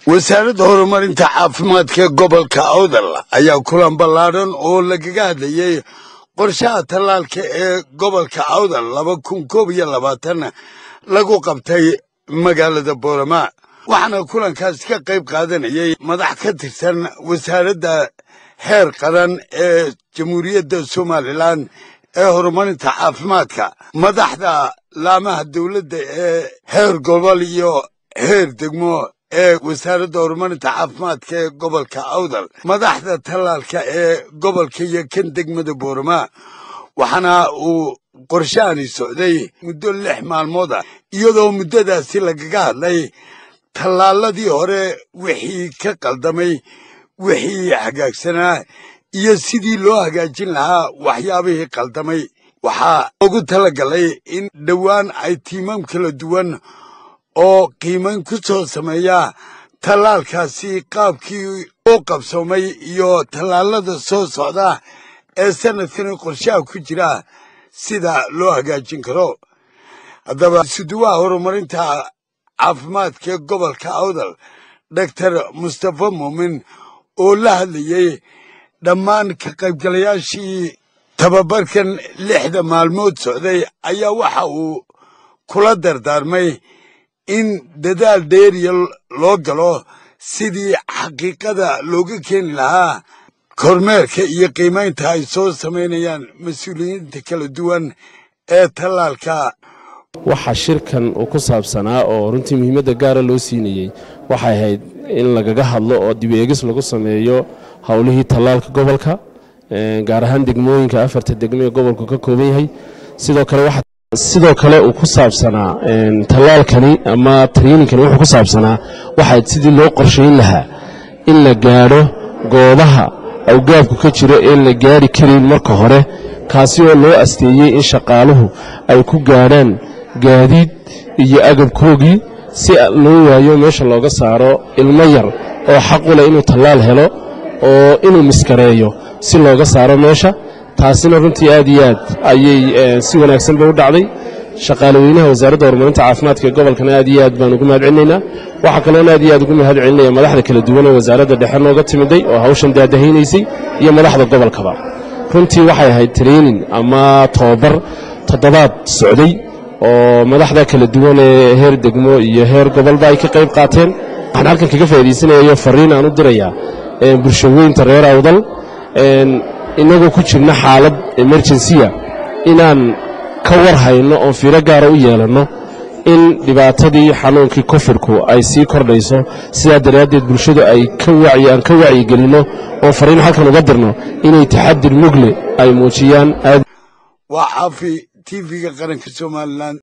wasaaradda horumarinta caafimaadka gobolka awdal ayaa kulan ballaadhan oo lagaga hadlayey qorshaha tallaalka ee gobolka awdal laba kun koob iyo labaatan lagu qabtay magaalada boorama waxaana kulankaasi ka qayb qaadanayey madax ka tirsan wasaaradda heer qaran ee jamhuuriyadda somalilan ee horumarinta caafimaadka madaxda laamaha dowladda ee heer gobol iyo heer degmo ee wasaaradda horumarinta caafimaadka ee gobolka awdal madaxda tallaalka ee gobolka iyo kan degmada boorama waxaana uu qorshahani socday muddo lix maalmood ah iyadoo muddadaasi lagaga hadlay tallaaladii hore wixii ka qaldamay wixii hagaagsanaa iyo sidii loo hagaajin lahaa waxyaabihii qaldamay waxaa loogu talagalay in dhowaan ay tiimam kala duwan oo qiimayn ku soo sameeya tallaalkaasi qaabkii u qabsoomay iyo tallaalada soo socda ee sanadkani qorshaha ku jira sida loo hagaajin karo haddaba suduwaha horumarinta caafimaadka ee gobolka awdal doctor mustafa muumin oo la hadlayey dhammaan ka qaybgalayaashii tababarkan lixda maalmood socday ayaa waxa uu kula dardaarmay in dadaal dheeriya loo galo sidii xaqiiqada looga keeni lahaa kormeerka iyo qiimaynta ay soo samaynayaan mas-uuliyiinta kala duwan ee tallaalka waxaa shirkan uu ku saabsanaa oo runtii muhiimadda gaara loo siinayey waxay ahayd in lagaga hadlo oo dib eegis lagu sameeyo howlihii tallaalka gobolka gaar ahaan degmooyinka afarta degmo ee gobolku ka kooban yahay sidoo kale sidoo kale uu ku saabsanaa tallaalkani ama traiниnkani wuxuu ku saabsanaa waxayd sidii loo qorshayn lahaa in la gaadho goobaha awgaabku ka jiro een la gaari karin marka hore kaasi oo loo asteeyey in shaqaaluhu ay ku gaadhaan gaadiid iyo agabkoogii si loo waayo meesha looga saaro ilmo yar oo xaqu leh inuu tallaal helo oo inuu miskareeyo si looga saaro meesha taasina runtii aad iyo aad ayay si wanaagsan bay u dhacday shaqaale weynaha wasaaradda horumarinta caafimaadka ee gobolkana aad iyo aad baan ugu mahad celinaynaa waxaa kaloona aad iyo aad ugu mahad celinaya madaxda kala duwan ee wasaaradda dhexe nooga timiday oo hawshan daadahaynaysay iyo madaxda gobolkaba runtii waxay ahayd training ama tobabar toddobaad socday oo madaxda kala duwan ee heer degmo iyo heer gobolba ay ka qayb qaateen waxaan halkan kaga faa'idaysanayo fariin aan u dirayaa bulshaweynta reer awdal inagoo ku jirna xaalad emerjensiya inaan ka war hayno oon fiiro gaara u yeelanno in dhibaatadii xanuunkii kofidku ay sii kordhayso sidaa daraaddeed bulshadu ay aan ka wacyigelinno oo fariin halkan uga dirno inay taxadir mugle ay muujiyaan waa caafi tv-ga qaranka somalilan